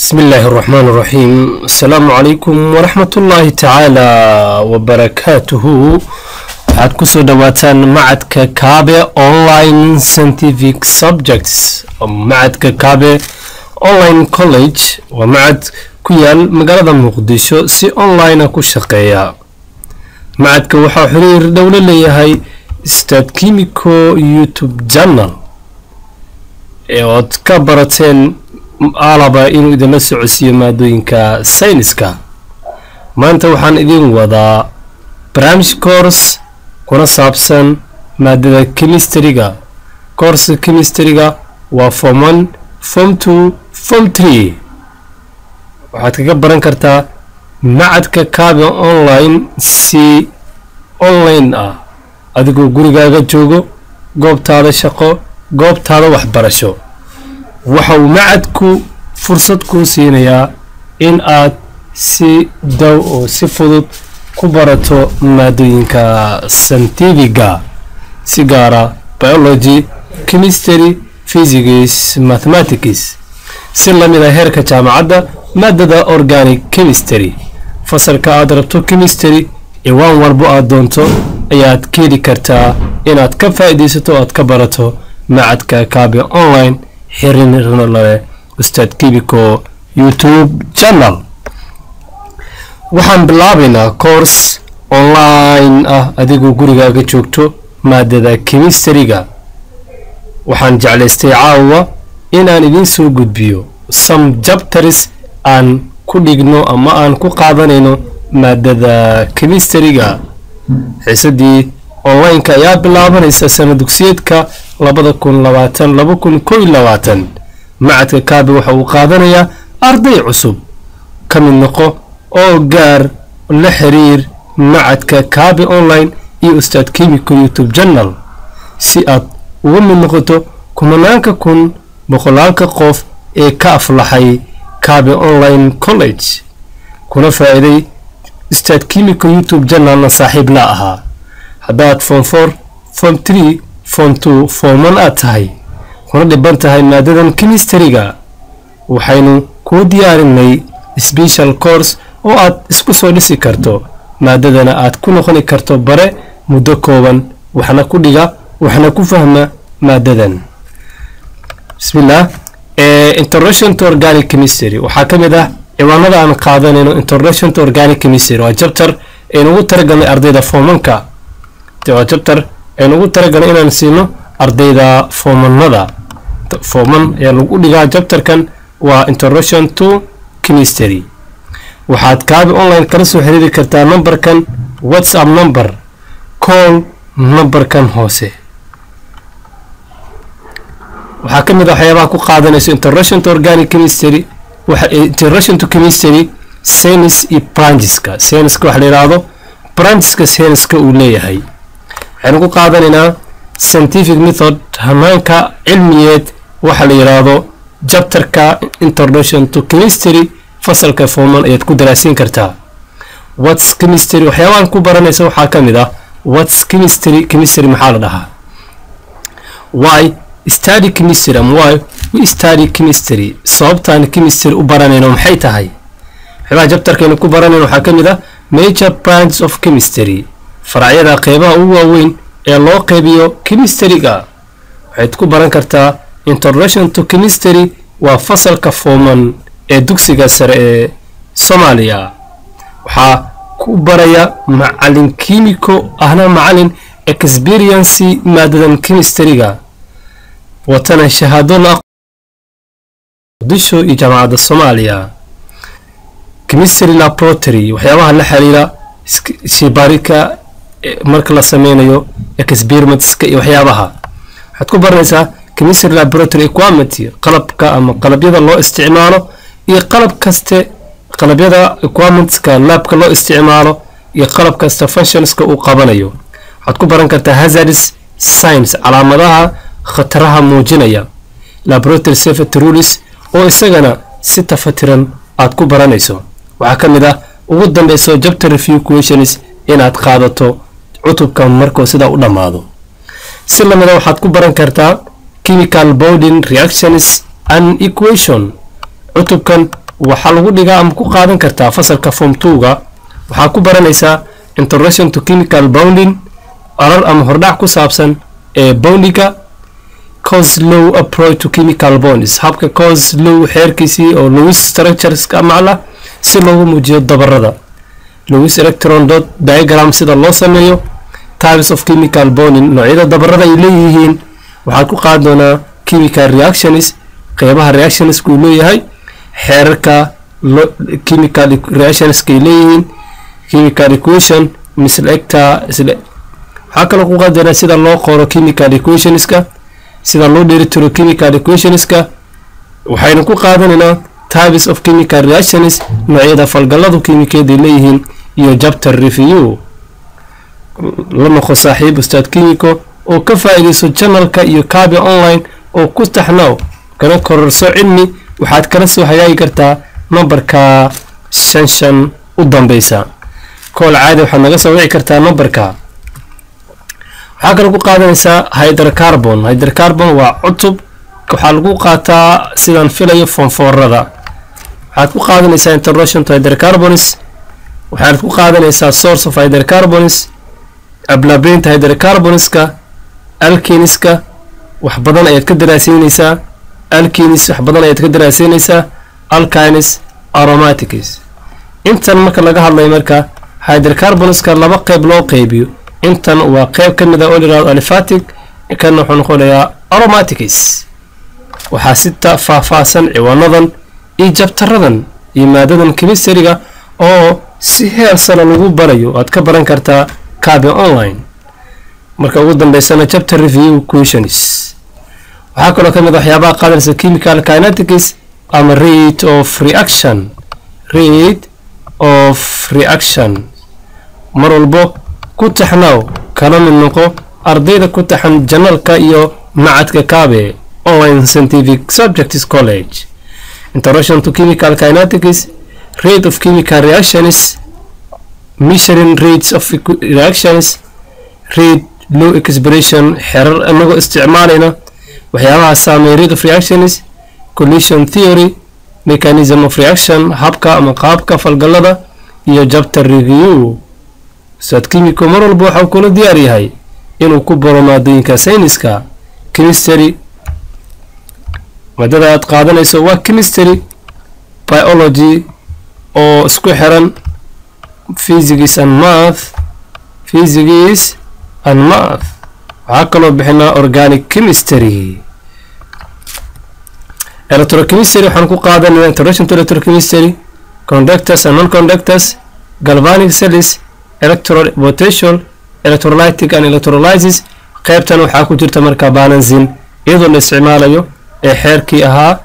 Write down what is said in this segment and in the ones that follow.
بسم الله الرحمن الرحيم السلام عليكم ورحمة الله تعالى وبركاته waxaad kusoo dhawaataan macadka kaabe online scientific subjects macadka kaabe online college waa macad ku yaal magaalada muqdisho si online ku shaqeeya macadka waxaa xiriir dhowlo leeyahay stad kimico youtube channel ee ood ka barateen alaba inuu idinla socodsiiyo maadooyinka sayniska maanta waxaan idin wadaa barnaamij cours kuna saabsan maadada chemistryga courska chemistryga waa form one form two form three waxaad kaga baran kartaa macadka kaabe online si online ah adigoo gurigaaga joogo goobtaada shaqo goobtaada waxbarasho waxa uu macadku fursad kuu siinayaa in aad si dow oo si fudud ku barato maadooyinka santifiga si gaara biology chemistry physics mathematics si lamid a heerka jaamacadda maadada organic chemistry fasalka aad rabto chemistry ciwaan walbo aad doonto ayaad ka heli kartaa inaad ka faa'iidaysato o aad ka barato macadka kaabe online xirinirna leh ustaad kibico youtube channel waxaan bilaabaynaa course online ah adigoo gurigaaga joogto maadada chemistryga waxaan jeclaystay caawa inaan idiin soo gudbiyo some jabtaris aan ku dhigno ama aan ku qaadanayno maadada chemistryga xiisadii online-ka ayaa bilaabanaysa sana dugsiyeedka labada kun labaatan laba kun kow iyo labaatan macadka kaabe waxa uu qaadanayaa arday cusub ka mid noqo oo gaar la xiriir macadka kaabe online iyo ustaad kimico youtube channel si aad uga mid noqoto kumanaanka kun boqolaalka qof ee ka aflaxay kaabe online college kuna faa'iiday ustaad kimico youtube channelna saaxiib la ahaa haddaad form four form three form two forman aad tahay kuna dhiban tahay maadadan chemistryga waxaynu kuu diyaarinay special course oo aad isku soo dhisi karto maadadana aad ku noqoni karto bare muddo kooban waxna ku dhiga waxna ku fahma maadadan bismillah introduction to organic chemistry waxaa ka mid ah ciwaanada aan qaadanayno introduction to organic chemistry waa jabtar aynugu talagalnay ardayda foomanka waa jabtar aynugu talagalnay inaan siino ardayda foomanada fooman ayaa lagu dhigaa jabtarkan waa introduction to chemistry waxaad kaabi online kala soo xiriiri kartaa numberkan whatsapp number call numberkan hoose waxaa ka mid a waxyaabaha ku qaadanayso introduction to organic chemistry introduction to chemistry science iyo brancheska scienceska waxa la yidhaahdo brancheska scienceska uu leeyahay waxaynu ku qaadanaynaa scientific method hamaanka cilmiyeed waxa la yidhaahdo jabtarka introduction to chemistry fasalka forman ayaad ku daraasiin kartaa whats chemistry waxyaabahan ku baranaysa waxaa ka mid ah whats chemistry chemistry maxaa la dhahaa why study chemistry am why we study chemistry sababtaan chemistry u baranayno maxay tahay waxyaabaha jabtarkaynu ku baranayno waxaa ka mid ah major branches of chemistry faracyada qeybaha ugu waaweyn ee loo qeybiyo chemistryga waxayd ku baran kartaa introduction to chemistry waa fasalka forman ee dugsiga sare ee soomaaliya waxaa ku baraya macalin kimico ahna macalin experiency maadadan chemistryga watana shahaado la muqdisho iyo jaamacadda soomaaliya chemistry laboratory waxyaabaha la xiriira shibaarika marka la sameynayo experimentska iyo waxyaabaha waxaad ku baranaysaa chemistry laboratory equamity qalabka ama qalabyada loo isticmaalo iyo qalab kaste qalabyada equamentska laabka loo isticmaalo iyo qalab kasta functionska uu qabanayo waxaad ku baran kartaa hazardis science calaamadaha khataraha muujinaya laboratory safety rules oo isagana si tafatiran aad ku baranayso waxaa ka mid ah ugu dambeyso jabter review questions inaad qaadato cutubka markuu sidaa u dhammaado si lamida waxaad ku baran kartaa chemical bonding reactions and equation cutubkan waxaa lagu dhigaa ama ku qaadan kartaa fasalka form twoga waxaa ku baranaysaa introduction to chemical bounding arar ama hordhac ku saabsan ee boundiga coslow approach to chemical bonds habka coslow xeerkiisii oo lewis structures ka macla si loogu muujiyo dabarada lewis electron dot diagram sida loo sameeyo types of chemical bonding noocyada dabarada ay leeyihiin waxaad ku qaadi doonaa chemical reactions qeybaha reactionska uu leeyahay xeerarka chemical reactionska ay leeyihiin chemical equation mislecta waxaa kaloo ku qaadi doonaa sida loo qoro chemical equationska sida loo dheelitiro chemical equationska waxaynu ku qaadanaynaa types of chemical reactions noocyada falgalladu kiimikeed ay leeyihiin iyo chapter review la noqo saaxiib ustaad kimiko oo ka faa'iidayso janalka iyo kaabi online oo ku taxnaaw kana kororso cilmi waxaad kala soo hagaagi kartaa nambarka shan shan u dambeysa kool caadi waxaad naga soo wici kartaa nambarka waxaa kaloo ku qaadanaysaa hydrocarbon hydrocarbon waa cutub waxaa lagu qaataa sidaan filayo fonfoorada waxaad ku qaadanaysaa introduction to hydrocarbons waxaad ku qaadanaysaa source of hydrocarbons ablabeynta hydrocarbonska alkiniska wax badan ayaad ka daraaseynaysaa alkinis wax badan ayaad ka daraaseynaysaa alkines aromatics intan marka laga hadlayo marka hydrocarbonska laba qeyb loo qeybiyo intan waa qeyb ka mid ah oo layihahdo alifatic kana wuxuu noqonayaa aromatics waxaa si faahfaahsan ciwaanadan iyo jabtaradan iyo maadadan chemistryga oo si heer sano lagu barayo aad ka baran kartaa kaabe online marka ugu dambeysana chapter review questions waxaa kaloo ka mid a waxyaabaha qaadanaysa chemical kinetics ama rate of reaction rate of reaction mar walbo ku taxnaaw kala mid noqo ardayda ku taxan janalka iyo macadka kaabe online scientific subjects college introduction to chemical kinetics rate of chemical reactions measuring rates of reactions rate low expression xerar inagoo isticmaalayna waxyaabaha saameeya rate of reactions collision theory mechanism of reaction habka ama qaabka falgallada iyo chapter review ustaad kimiko mar walba waxau kula diyaar yahay inuu ku baro maadooyinka sayniska chemistry maadada aad qaadanayso waa chemistry biology oo isku xiran physics and math physics and math waxaa kaloo bixinaa organic chemistry electrochemistry waxaan ku qaadanayna introduction to electrochemistry conductors and non-conductors galvanic cells electro potential electrolytic and electrolysis qaybtan waxaa ku jirta marka balancing iyadoo la isticmaalayo ee xeerkii ahaa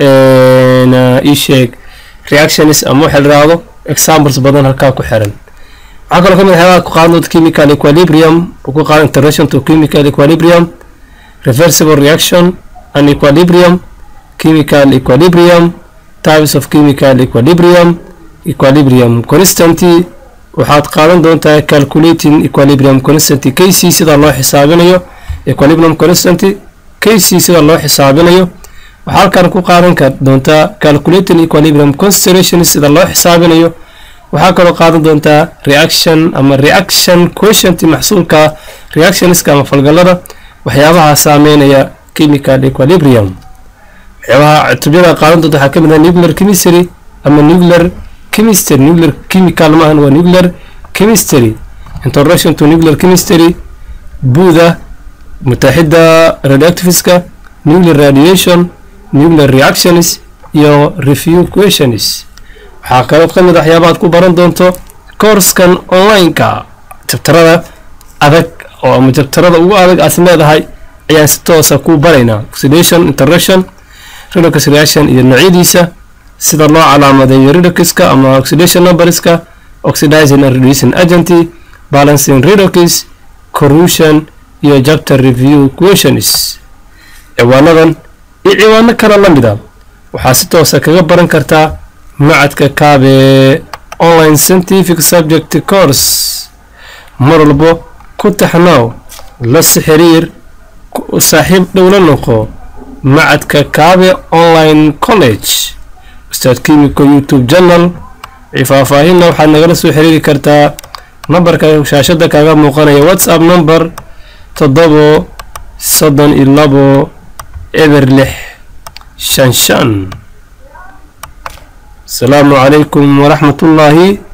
isheeg reactions ama waxa la yidhaahdo examples badan halkaa ku xiran waxaa kaloo ka mid waxyaabaha ku qaadan doonta chemical equilibrium oo ku qaadan introduction to chemical equilibrium reversible reaction and equilibrium chemical equilibrium types of chemical equilibrium equilibrium constanty waxaad qaadan doontaa calculating equilibrium constanty kc sida loo xisaabinayo equilibrium constanty kc sida loo xisaabinayo waxaa halkan ku qaadan ka doontaa calculating equilibrium constellation sida loo xisaabinayo waxaa kaloo qaadan doontaa reaction ama reaction quotient maxsuulka reactionska ama falgallada waxyaabaha saameynaya chemical equilibrium waxyaabaha cutubyada qaadan doonta waxaa ka mid ah nuclear chemistry ama nuclear chemistry nuclear chemical maahan waa nuclear chemistry introduction to nuclear chemistry buuda mutaaxida radioactiveska nuclear radiation nuclear reactions iyo review questions waxaa kaloo ka mid a waxyaabaad ku baran doonto koorskan online-ka jabtarada adag oo ama jabtarada ugu adag aad leedahay ayaan si toosa ku baraynaa oxidation introduction redox reaction iyo noocyadiisa sida loo calaamadeeyo redoxiska ama oxidation numberska oxidizing and reducing agent balancing redox corrosion iyo chapter review questions ciwaanadan iyo ciwaano kale la mid a waxaa si toosa kaga baran kartaa macadka kaabe online scientific subject course mar walbo ku taxnaaw la sixiriir saaxiib dhowla noqo macadka kaabe online college ustaad kimiko youtube channel faahfaahinna waxaad nagala soo xiriiri kartaa nambarka shaashada kaaga muuqanaya whatsapp number toddobo soddon iyo labo eber lix shan shan asalaamu calaykum waraxmatullaahi